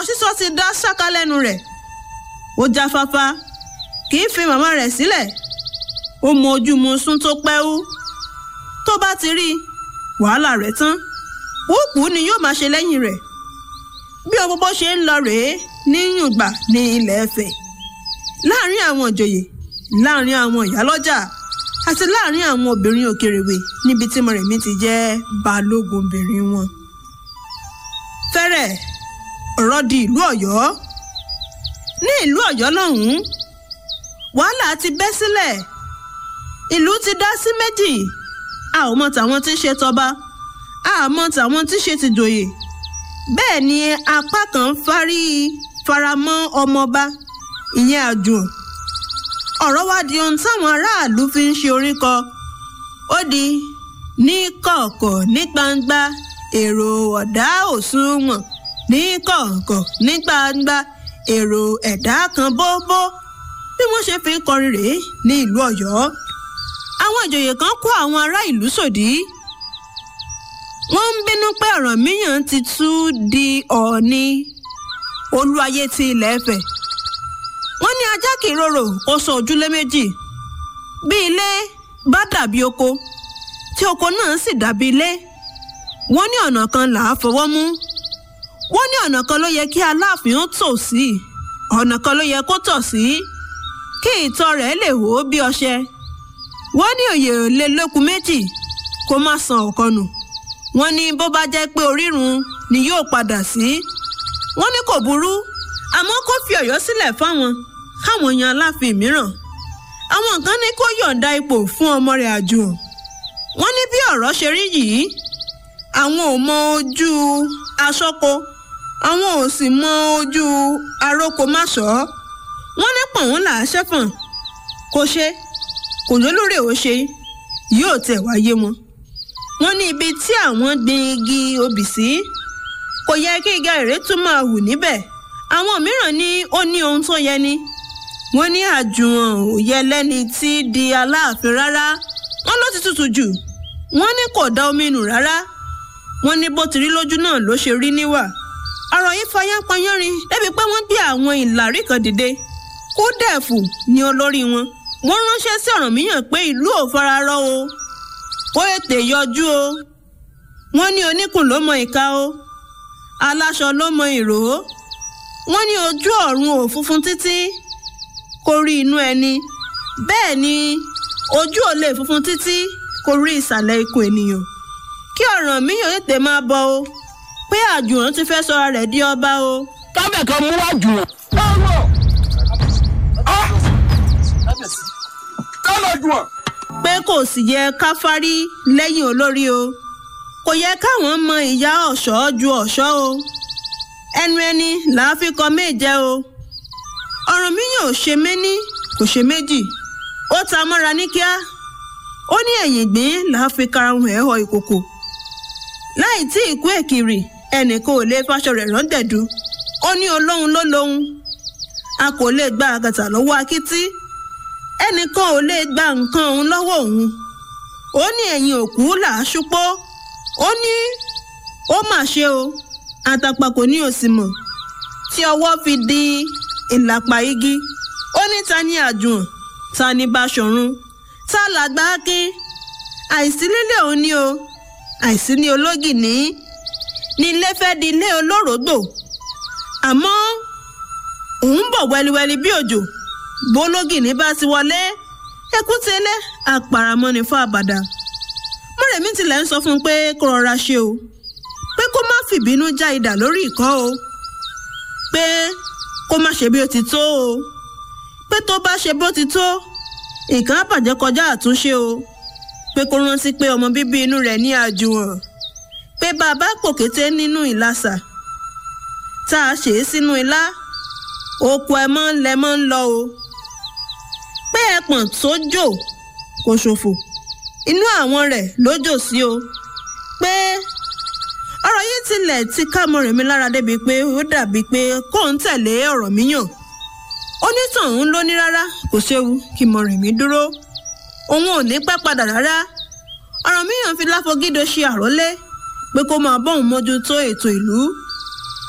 sísọ ti dá ṣáká lẹ́nu rẹ̀ ó jáfáfá kì í fi màmá rẹ̀ sílẹ̀ ó mọ ojú mu sún tó pẹ́wú tó bá ti rí wàhálà rẹ̀ tán púpù ni yóò máa ṣe lẹ́yìn rẹ̀ bí ọmọ bó ṣe ń lọ rèé ní yùngbà ní ilẹ̀ Ifẹ̀ láàrin àwọn ìjòyè láàrin àwọn ìyálọ́jà àti láàrin àwọn obìnrin òkèrèwé níbi tí Mọ́rẹ̀mí ti jẹ́ balógun obìnrin wọn. fẹ́rẹ̀ ọ̀rọ̀ di ìlú Ọ̀yọ́ ní ìlú Ọ̀yọ́ lọ́hùn-ún wàhálà ti bẹ́ sílẹ̀ ìlú ti dá sí méjì a ò mọ tàwọn tí ń ṣe tọba a mọ tàwọn tí ń ṣe tìjòyè bẹ́ẹ̀ ni apá kan fárí faramọ́ ọmọọba ìyẹn àjùn ọ̀rọ̀ wá di ohun táwọn aráàlú fi ń ṣe orí kọ ó di ní kọ̀ọ̀kọ̀ ní gbangba èrò ọ̀dá òṣùwọ̀n ní kọ̀ọ̀kọ̀ ní gbangba èrò ẹ̀dá kan bóbó bí wọ́n ṣe fi ń kọrin rèé ní ìlú Ọ̀yọ́ àwọn ìjòyè kan kó àwọn ará ìlú sòdí wọ́n ń bínú pé Ọ̀rànmíyàn ti tú di Ọọ̀ni olúayé ti ilẹ̀ Ifẹ̀ wọ́n ní ajá kì í rorò kó sọ ojúlé méjì bí ilé bá dàbí oko tí oko náà sì dàbí ilé wọ́n ní ọ̀nà kan là á fọwọ́ mú wọ́n ní ọ̀nà kan ló yẹ kí aláàfin ó tò sí ọ̀nà kan ló yẹ kó tọ̀ sí kí ìtọ́ rẹ̀ lè hó bí ọṣẹ wọ́n ní òye ò lè lókun méjì kó má san ọ̀kan nù wọ́n ní bó bá jẹ́ pé orírun ni yóò padà sí wọ́n ní kò burú àmọ́ kó fi Ọ̀yọ́ sílẹ̀ fáwọn káwọn yan aláàfin mìíràn àwọn kan ní kó yọ̀ǹda ipò fún ọmọ rẹ̀ àjùn wọ́n ní bí ọ̀rọ̀ ṣe rí yìí àwọn ò mọ ojú aṣọ́kọ àwọn ò sì mọ ojú arókomáṣọ́ wọ́n ní pọ̀n là á ṣẹ́fọ̀n kò ṣe kò lólórí ò ṣe yóò tẹ̀ wáyé wọn wọ́n ní ibi tí àwọn gbin igi obì sí kò yẹ kí igi àrèrè tún máa hù níbẹ̀ àwọn mìíràn ní ó ní ohun tó yẹ ni wọ́n ní àjùwọ̀n ò yẹ lẹ́ni tí di aláàfin rárá wọ́n ló ti tutù jù wọ́n ní kò dá omi nù rárá wọ́n ní bó ti rí lójú náà ló ṣe rí níwà ọ̀rọ̀ yìí fayán payánrin débi pé wọ́n gbé àwọn ìlàrí kan dìde kúdẹ̀fù ni olórí wọn wọ́n ránṣẹ́ sí Ọ̀rànmíyàn pé ìlú ò fararọ́ o kó ètè yọjú o wọ́n ní oníkùn ló mọ ìka o aláṣọ ló mọ ìró wọ́n ní ojú ọ̀run ò funfun títí kó rí inú ẹni bẹ́ẹ̀ ni ojú ò lè funfun títí kó rí ìsàlẹ̀ ikùn ènìyàn kí Ọ̀rànmíyàn tètè máa bọ̀ o pé àjùwọ̀n ti fẹ́ sọra rẹ̀ di ọba o. kábẹ̀ kan mú àjùwọ̀n. kálọ̀ àjùwọ̀n. pé kò sì yẹ ká fárí lẹ́yìn olórí o kò yẹ káwọn mọ ìyá ọ̀ṣọ́ ju ọ̀ṣọ́ o ẹnu ẹni làá fi kọ méje o Ọ̀rànmíyàn ò ṣe méní kò ṣe méjì ó ta mọ́ra ní kíá ó ní ẹ̀yìn ìgbín làá fi karahun ẹ̀ họ ìkòkò láì tí ìkú èkìrì ẹnìkan ò lè fàṣọ rẹ̀ rántẹ̀dú ó ní olóhun ló lóhun a kò lè gba àgàtà lọ́wọ́ akítí ẹnìkan ò lè gba nǹkan òun lọ́wọ́ òun ó ní ẹ̀yìn òkú là á ṣúpọ́ ó ní ó mà ṣe o àtàpà kò ní òsì mọ̀ tí ọwọ́ fi di ìlàpà igi ó ní ta ni àjùn ta ni Báṣọ̀run ta làgbà Akin àìsí lílé òun ni o àìsí ní ológìní ní ilé fẹ́ di ilé olórògbò àmọ́ òun bọ̀ wẹliwẹli bí òjò bólógìní bá ti wọlé ekútélé àpàràmọ́ni fún àbàdà mọ́rẹ̀mí tilẹ̀ ń sọ fún un pé kó rọra ṣe o pé kó má fìbínú já idà lórí ìkọ́ o pé kó má ṣe bí ó ti tó o pé tó bá ṣe bó ti tó nǹkan á bàjẹ́ kọjá àtúnṣe o pé kó rántí pé ọmọ bíbí inú rẹ̀ ní àjùwọ̀n pé bàbá pòkété nínú ìlàsà tá a ṣe é sínú ilá oko ẹ mọ́ lẹ mọ́ ń lọ o pé ẹpọ̀n tó jò kò ṣòfò inú àwọn rẹ̀ ló jò sí o pé ọ̀rọ̀ yìí tilẹ̀ ti ká Mọ́rẹ̀mí lára débi pé ó dàbí pé kó ń tẹ̀lé Ọ̀rànmíyàn onítọ̀hún ló ní rárá kò séwu kí Mọ́rẹ̀mí dúró òun ò ní pẹ́ padà rárá Ọ̀rànmíyàn fi láfọgídó ṣe àrólé pé kó máa bọ́hùn mójútó ètò ìlú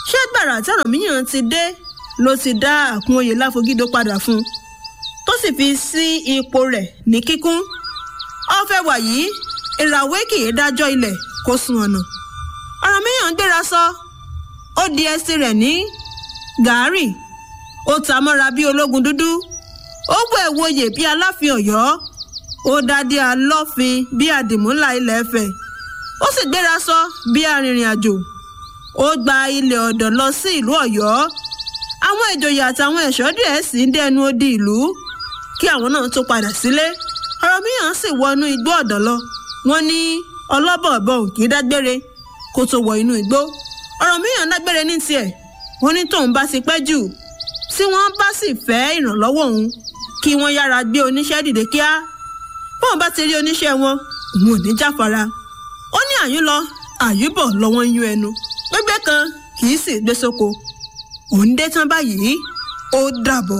ṣé gbàrà tí Ọ̀rànmíyàn ti dé ló ti dá Àkúnwòye Láfogídó padà fún un tó sì fi sí ipò rẹ̀ ní kíkún ọ̀fẹ́ wàyí ìràwé kì í dájọ́ ilẹ̀ kó sun ọ̀nà Ọ̀rànmíyàn gbéra sọ ó di ẹsẹ̀ rẹ̀ ní gàárì ó ta mọ́ra bí ológun dúdú ó gbọ́ ẹ̀wòye bí aláàfin Ọ̀yọ́ ó dádé alọ́fin bí àdìmúlà ilẹ̀ Ifẹ̀ ó sì gbéra sọ bí arìnrìn àjò ó gba ilẹ̀ ọ̀dọ̀ lọ sí ìlú Ọ̀yọ́ àwọn ìjòyè àtàwọn ẹ̀ṣọ́ díẹ̀ sì ń dẹnu odi ìlú kí àwọn náà tó padà sílé Ọ̀rànmíyàn sì wọnú igbó ọ̀dọ̀ lọ wọ́n ní ọlọ́bọ̀ọ̀bọ̀ ò kì í dágbére kó tó wọ inú igbó Ọ̀rànmíyàn dágbére ní tiẹ̀ wọ́n ní tóun bá ti pẹ́ jù tí wọ́n bá sì fẹ́ ìrànlọ́wọ́ òun kí wọ́n yára gbé oníṣẹ́ dìde kíá bóun bá ti rí oníṣẹ́ wọn òun ò ní jáfara ó ní àyún lọ àyúbọ̀ lọ́wọ́ ń yún ẹnu gbégbé kan kì í sì gbé sóko òun dé tán báyìí ó dàbọ̀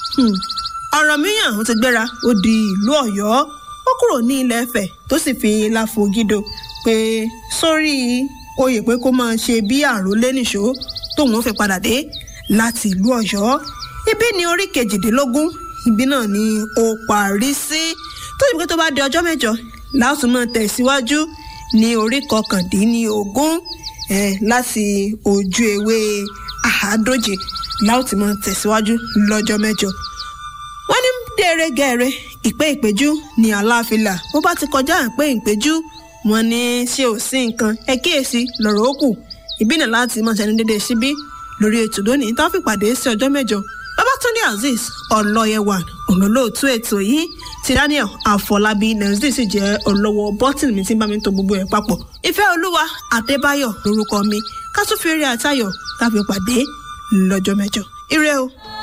Ọ̀rànmíyàn ó ti gbéra ó di ìlú Ọ̀yọ́ ó kúrò ní ilẹ̀ Ifẹ̀ tó sì fi Láfogídó pé sórí oyè pé kó máa ṣe bí àrólé nìṣó tóun ó fi padà dé láti ìlú Ọ̀yọ́ ibi ní orí kejìdínlógún ibi náà ni ó parí sí tó yẹ pé tó bá di ọjọ́ mẹ́jọ láti máa tẹ̀síwájú ní orí kọkàndínlógún ẹ̀ láti ojú ewé àádóje láti máa tẹ̀síwájú lọ́jọ́ mẹ́jọ wọ́n ní dèrègẹ̀rẹ̀ ìpè ìpéjú ní aláfilà bó bá ti kọjá ìpè ìpéjú wọ́n ní ṣé ò sí nǹkan ẹ kíyèsí lọ́rọ̀ ó kù ìbí náà láti máa ṣẹni dédé síbí lórí ètò lónìí tá a fi pàdé sí ọjọ́ mẹ́jọ Babátúndé Azeez ọlọ́yẹwà olólóòtú ètò yìí ti Daniel Àfọlábí nàìjíríà sì jẹ́ olówó bọ́tìnì mi tí ń bá mi tó gbogbo ẹ̀ papọ̀ ìfẹ́ olúwa Adébáyọ̀ lórúkọ mi ká tún fi eré àtayọ̀ ká fi pàdé lọ́jọ́ mẹ́jọ ire o.